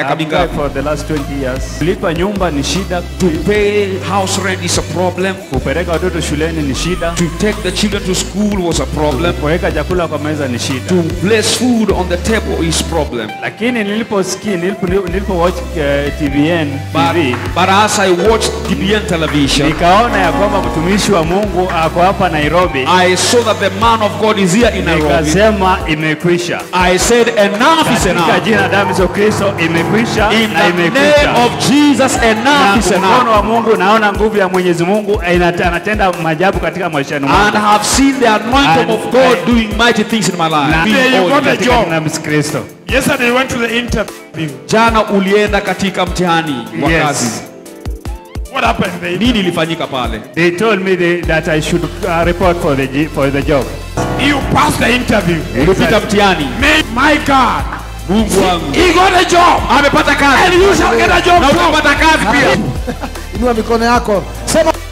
miaka I've mingapi? tried for the last 20 years. Kulipa nyumba ni shida, To pay house rent is a problem. kupeleka watoto shuleni ni shida, To take the children to school was a problem. kuweka chakula kwa meza ni shida. To place food on the table is problem. Lakini niliposikia nilipo, nilipo watch uh, TVN But, TV but as I watched TBN television, nikaona ya kwamba mtumishi wa Mungu ako hapa Nairobi, I saw that the man of God is here in Nairobi. nikasema imekwisha. I said, enough is Katika enough. jina la damu Yesu Kristo imekwisha In na the name imekwisha. of Jesus, Na enough is mkono enough. wa Mungu, naona nguvu ya Mwenyezi Mungu inat- anatenda maajabu katika maishani And mwangu. have seen the anointing And of God I- doing mighty things in my Na life. Yeah, you Being got old. a katika job. jina la Yesu Kristo. Yesterday you went to the interview. Jana ulienda katika mtihani wa Yes. kazi. What happened there? Nini ilifanyika pale? They told me they, that I should uh, report for the j- for the job. You passed the interview. Ulipita mtihani. May, my God. Mungu wangu. He got a job. Amepata kazi. And you shall get a job Na too. utapata kazi pia. Inua mikono yako, sema